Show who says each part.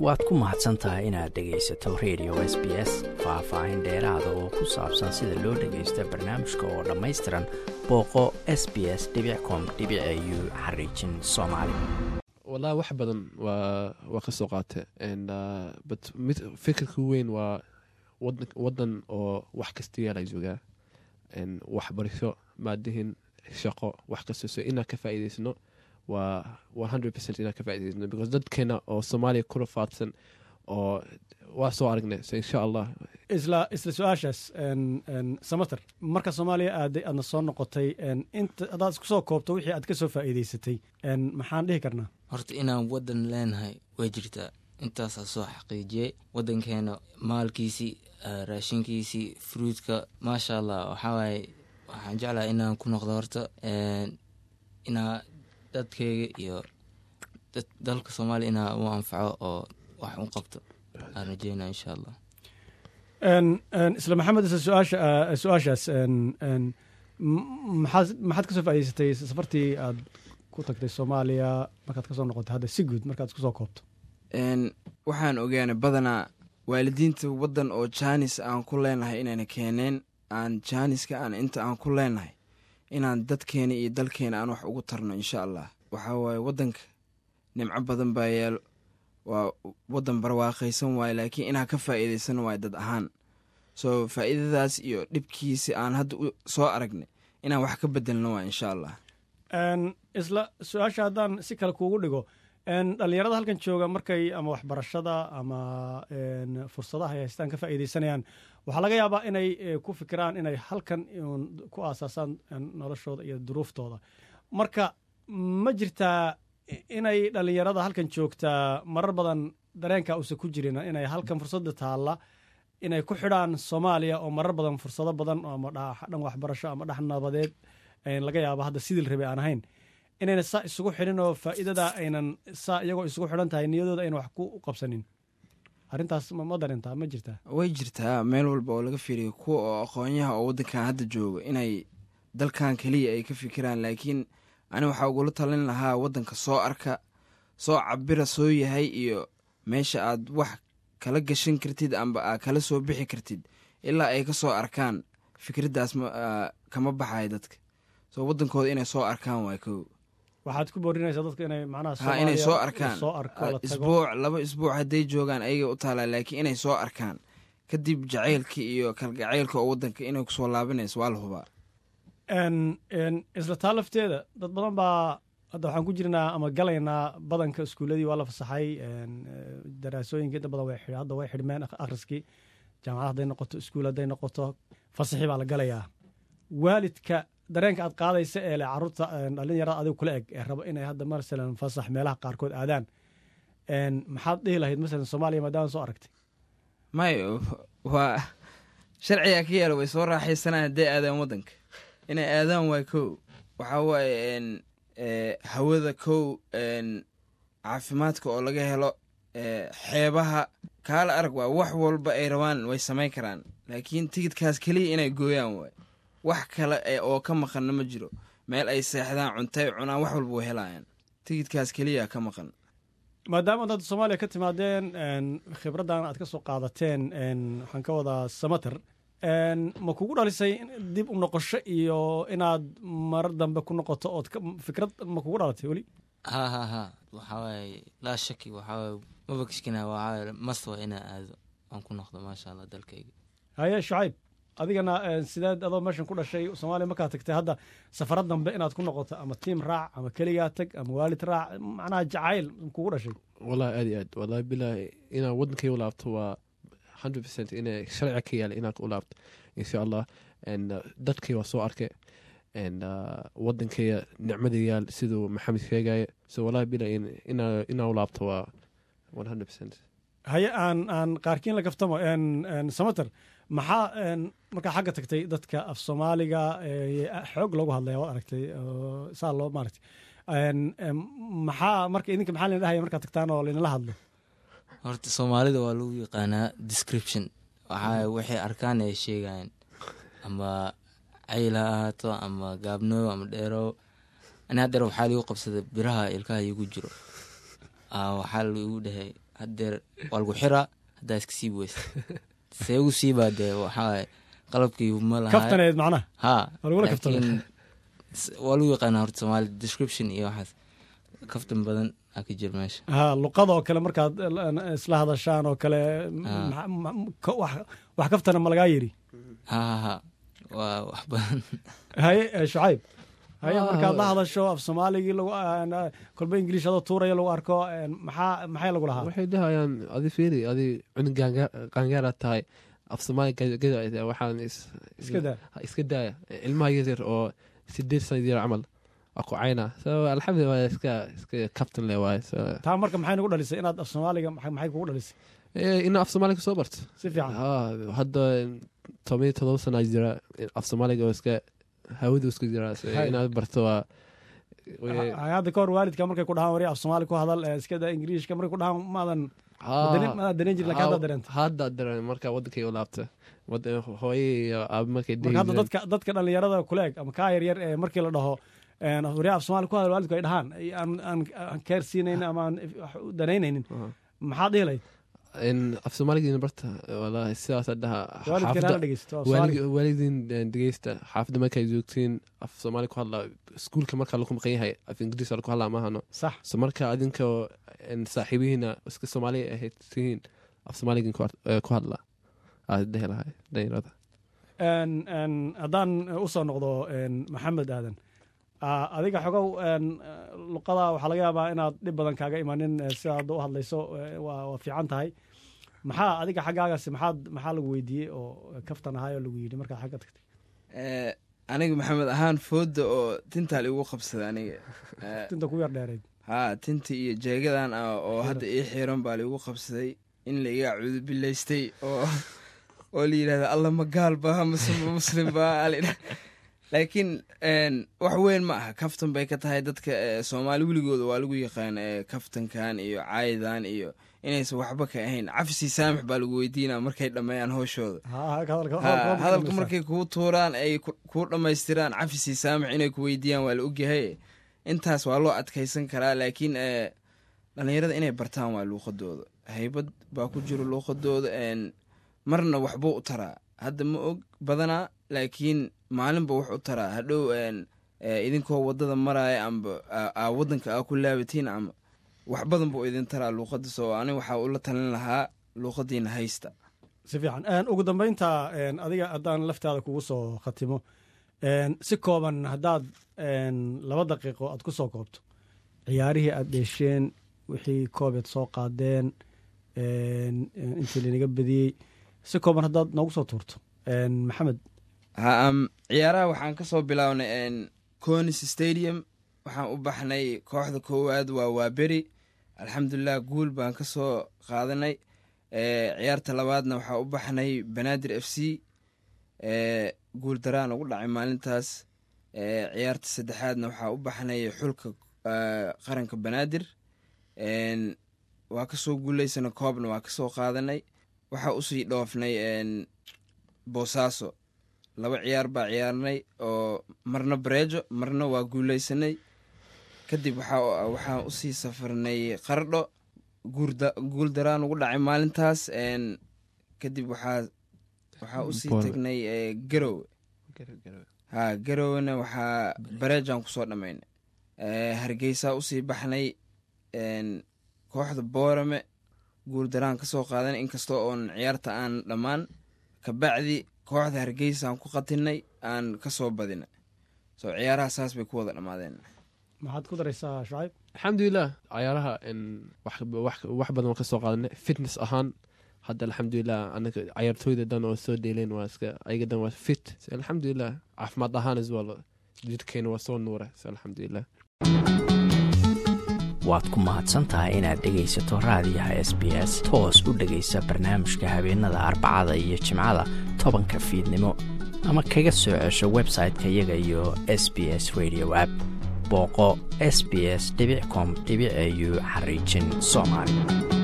Speaker 1: waad ku mahadsan tahay inaad dhegaysato radio s b s faah-faahin dheeraada oo ku saabsan sida loo dhagaysta barnaamijka oo dhammaystiran booqo s b s com u xariijin soomaali
Speaker 2: wallahi wax badan waa waa ka soo qaate but mid fikirka weyn waa wadan wadan oo wax kasta yaala joogaa waxbarasho maadihin shaqo wax kasta so inaan ka faa'iidaysno waa one hundred percent inaan ka faa'idaysno because dadkeena oo soomaaliya kula faadsan oo waa soo aragnay so insha allah
Speaker 3: isla isla su-aashaas samater marka soomaaliya aaday aadna soo noqotay inta haddaad isku soo koobto wixii aad ka soo faa'iidaysatay maxaan dhihi karnaa
Speaker 4: horta inaan waddan leenahay way jirtaa intaasaa soo xaqiijiyey waddankeena maalkiisii raashinkiisii fruudka maasha allah waxaa waaye waxaan jeclaha inaan ku noqdo horta inaa dadkeyga iyo dalka soomaaliya inaa u anfaco oo wax u qabto aan rajeynaa insha allah
Speaker 3: isla maxamed isla su-aasha su-aashaas maxaad maxaad ka soo faa'idaysatay safartii aad ku tagtay soomaaliya markaad ka soo noqotay hadda si guud markaad isku soo koobto
Speaker 5: waxaan ogaanay badanaa waalidiinta waddan oo jaanis aan ku leenahay inayna keeneen aan jaaniska aan inta aan ku leenahay inaan dadkeena iyo dalkeena aan wax ugu tarno insha allah waxaa waaye waddanka nimco badan baa yaalo waa waddan barwaaqaysan waaye laakiin inaan ka faa'iidaysan waaye dad ahaan soo faa'iidadaas iyo dhibkiisi aan hadda soo aragnay inaan wax ka bedelno waa insha allah
Speaker 3: isla su-aasha haddaan si kale kuugu dhigo dhalinyarada halkan jooga markay ama waxbarashada ama fursadaha ay haystaan ka faa'iidaysanayaan waxaa laga yaabaa inay ku fikiraan inay halkan ku aasaasaan noloshooda iyo duruuftooda marka ma jirtaa inay dhalinyarada halkan joogtaa marar badan dareenka uusa ku jirin inay halkan fursadda taalla inay ku xidhaan soomaaliya oo marar badan fursado badan ama dhan waxbarasho ama dhex nabadeed laga yaabo hadda sidii rabe aan ahayn inayna saa isugu xidhin oo faa'iidada aynan saa iyagoo isugu xidhan tahay niyadooda ayna wax ku qabsanin arrintaas ma darintaa ma jirtaa
Speaker 5: way jirtaa meel walba oo laga fiiriyo kuwa oo aqoonyaha oo waddankan hadda jooga inay dalkan keliya ay ka fikiraan laakiin ani waxaa ugula talin lahaa waddanka soo arka soo cabira soo yahay iyo meesha aad wax kala gashan kartid amba aad kala soo bixi kartid ilaa ay ka soo arkaan fikraddaas kama baxayo dadka soo waddankooda inay soo arkaan waay kow
Speaker 3: waxaad ku boorinaysaa dadka inay macnaha
Speaker 5: inay soo arkaan isbuuc laba isbuuc hadday joogaan ayaga u taalaa laakiin inay soo arkaan kadib jacaylka iyo kalgacaylka oo waddanka inay kusoo laabinayso waa la hubaa
Speaker 3: isla taa lafteeda dad badan baa hadda waxaan ku jirnaa ama galaynaa badanka iskuuladii waa la fasaxay daraasooyinka inta badan hadda way xidhmeen akhriskii jaamacad hadday noqoto iskuul hadday noqoto fasaxii baa la galayaa waalidka dareenka aad qaadaysa ee le caruurta dhalinyarada adigu kula eg ee rabo inay hadda masalan fasax meelaha qaarkood aadaan maxaad dhihi lahayd masalan soomaaliya maadaama soo aragtay
Speaker 5: may waa sharcigaa ka yaala way soo raaxaysanaan hadday aadaan waddanka inay aadaan waay kow waxaa waaye hawada kow caafimaadka oo laga helo xeebaha kaala arag waa wax walba ay rabaan way samayn karaan laakiin tigidkaas keliya inay gooyaan waay wax kale oo ka maqanna ma jiro meel ay seexdaan cuntay cunaan wax walba way helaayaan tigidkaas keliya ka maqan
Speaker 3: maadaama ad hadda soomaaliya ka timaadeen khibraddan aad ka soo qaadateen waxaan ka wadaa samater ma kugu dhalisay dib u noqosho iyo inaad marar dambe ku noqoto ood fikrad ma kugu dhalatay weli
Speaker 4: ha ha ha waxaa waaye laa shaki waxaa waaye mabakishkina waxaa mast waa inaa aado aan ku noqdo maasha allah dalkayga
Speaker 3: haye shucayb adigana sideed adoo meeshan ku dhashay soomaaliya markaad tagtay hadda safaro dambe inaad ku noqoto ama tiim raac ama keligaa tag ama waalid raac macnaha jacayl kugu dhashay
Speaker 2: wallahi aad iyo aad wallahi bilaahi inaan waddankay u laabto waa hundred percent ina sharciga ka yaala inaan u laabto insha allah dadkay waa soo arkay waddankaya nicmada yaal siduu maxamed sheegaya so wallahi bilaahi inaan u laabto waa one hundred percent
Speaker 3: haye aan aan qaarkiin la gaftamo samater maxaa markaa xagga tagtay dadka af soomaaliga xoog loogu hadlaya waad aragtay saa loo maaragtay maxaa marka idinka maxaa lina dhahaya markaad tagtaan oo laynala hadlo
Speaker 4: horta soomaalida waa lagu yaqaanaa description waxaa waxay arkaan ay sheegayaan ama cayl ha ahaato ama gaabnoow ama dheerow ani haddeer waxaa ligu qabsaday biraha ilkaha igu jiro waxaa ligu dhahay hadeer waa lagu xiraa haddaa iska siibi weysa see ugu siibaa dee waxaa qalabkii ma laha
Speaker 3: kaftaneed macnaha
Speaker 4: ha
Speaker 3: Waa lagula kaftamay.
Speaker 4: laakiin s- waa lagu yaqaanaa horta soomaali description iyo waxaas kaftan badan aa ka jira meesha
Speaker 3: ha luqada oo kale markaad eh, isla hadashaan oo kale
Speaker 4: Ah.
Speaker 3: ma- ma- ka- wax wax kaftana ma lagaa yidhi
Speaker 4: ha ha ha waa wax badan
Speaker 3: haye eh, shucayb haye
Speaker 2: Ah,
Speaker 3: markaad la
Speaker 2: wa-
Speaker 3: hadasho af soomaaligii lagu eh, kolba ingiliish adoo tuuraya lagu arko eh, maxaa maxay lagu lahaa
Speaker 2: waxay dhahayaan adi fiiri adi cunug qaangaara tahay af soomaali gada waxaan is-
Speaker 3: iska daa
Speaker 2: ha iska daaya ilmaha yaryar oo sideed sana jira camal waa ku cayna so alxamdulillah waa iska iska captain le waaye so
Speaker 3: taa marka maxay nagu dhalisay inaad af soomaaliga maxay maxay kugu dhalisay
Speaker 2: eh, ina af soomaaliga kasoo barto
Speaker 3: si fiican
Speaker 2: ha hadda toban iyo todoba sana jira af soomaaliga oo iska hawadu iska jira so
Speaker 3: Hay.
Speaker 2: inaad barto waa way-
Speaker 3: Ha- hadda kahor waalidka markay ku dhahaan wari af soomaali ku hadal eh, iska daa ingiriishka markay ku dhahaan maadan
Speaker 2: Ha.
Speaker 3: dareem- maadan dareen jirin laakiin hadda dareenta
Speaker 2: hadda dareen marka wadankay u laabta Wad- hooye iyo aaba markay dhihi
Speaker 3: marka hadda
Speaker 2: jireen.
Speaker 3: dadka dadka dhalinyarada kuleeg ama kaa yaryar ee markii la dhaho een, wari af soomaali ku hadal waalidku ay dhahaan ay- aan aan aan keersiinayn ama aan wax u danaynaynin
Speaker 2: Aha.
Speaker 3: maxaad dhihi lahayd
Speaker 2: in af soomaaligiina barta walahi sidaasa dhaha
Speaker 3: waalidkan hala dhegeysto af soomaaliga.
Speaker 2: waalidin dhegeysta xaafadda markay joogtiin af soomaali ku hadla iskuulka marka lagu maqan yahay af ingiriis lagu hadlaa maahano
Speaker 3: sax
Speaker 2: so marka adinka saaxiibihiina iska soomaali ahayd tihiin af soomaaligin ku had- eh, ku hadla aad dhehi lahay dhalinyarada
Speaker 3: Een, een, haddaan usoo noqdo een, maxamed aadan ah, adiga xogow een, eh, luqada waxaa laga yaabaa inaad dhib badan kaaga imanin eh, sida hadda u hadlayso eh, waa waa fiican tahay maxaa adiga xaggaagasi maxaad maxaa lagu weydiiyey oo kaftan ahaay oo lagu yidhi markaad xagga tagtay
Speaker 5: Eh, aniga maxamed ahaan fooda oo tintaa liigu qabsada aniga Eh,
Speaker 3: tinta ku yar dheerayd
Speaker 5: haa tinta iyo jeegadan ah oo hadda ii xiran baa liigu qabsaday in laiga cudubilaystay oo oo la yidhahda alla ma gaal ba mase ma muslim ba alidha laakiin een, wax weyn ma aha kaftan bay ka tahay dadka eh, soomaali weligooda waa lagu yaqaan eh, kaftankan iyo caayidan iyo inaysan waxba ka ahayn cafsi saamix baa lagu weydiinaa markay dhammeeyaan hooshooda
Speaker 3: Ha, hadalka- hadalka-
Speaker 5: Ha,
Speaker 3: hadalka-
Speaker 5: hadalka markay kuu tuuraan ay ku- kuu dhammaystiraan cafisi saamix inay ku weydiiyaan waa la ogyahay intaas waa loo adkaysan karaa laakiin eh, dhallinyarada inay bartaan waa luuqadooda haybad baa ku jiro luuqadooda een, marna waxbuu u taraa hadda ma og badanaa laakiin maalinba wax u taraa hadhow een, eh, idinkoo wadada maraya amba aa- aa wadanka aa ku laabatiin ama wax badan buu idin taraa luuqada soo ani waxaa ula talin lahaa luuqadiina haysta
Speaker 3: si fiican Een, ugu dambeynta een, adiga haddaan laftaada kugu soo khatimo een, si kooban haddaad een, laba daqiiqo aad ku soo koobto ciyaarihii aad dheesheen wixii koobeed soo qaadeen een, een, intii linaga badiyey si kooban haddaad noogu soo tuurto Een, maxamed
Speaker 5: ha am ciyaaraha waxaan ka soo bilownay n conis stadium waxaan u baxnay kooxda koowaad waa waaberi alxamdulilah guul baan ka soo qaadanay Eh, ciyaarta labaadna waxaa u baxnay banaadir f c Eh, guul daraan ugu dhacay maalintaas Eh, ciyaarta saddexaadna waxaa u baxnay xulka eh, qaranka banaadir En, waa kasoo guuleysana koobna waa kasoo qaadanay waxaa usii dhoofnay en, boosaaso laba ciyaar baa ciyaarnay oo marna bareejo marna waa guuleysanay kadib waxaa waxaan usii safarnay qardho guurda- guul daraan ugu dhacay maalintaas en, kadib waxaa waxaa usii
Speaker 2: Boole.
Speaker 5: tagnay eh, garowe ha garowena waxaa bareejaan kusoo dhammaynay Eh, hargeysaa usii baxnay en, kooxda boorame guul daraan kasoo qaadan inkastoo oon ciyaarta aan dhammaan kabacdi kooxda hargeysaan ku qatinay aan kasoo badina so ciyaaraha saas bay ku wada dhammaadeen
Speaker 3: maxaad ku daraysaa shucayb
Speaker 2: alxamdulilah cayaaraha n wax wax- wax badan waan ka soo qaadanay fitness ahaan hadda alxamdulilah anaga cayaartooyda dhan oo soo dheeleen waa iska ayaga dhan waa fit So, alxamdulilah caafimaad ahaan as well jidhkeena waa soo nuura So, alxamdulilah
Speaker 1: waad ku mahadsan tahay inaad dhegaysato raadiyaha s b s toos u dhegaysa barnaamijka habeenada arbacada iyo jimcada tobanka fiidnimo ama kaga soo cesho website-ka iyaga iyo s b s radio app booqo s b s com au xariijin soomaali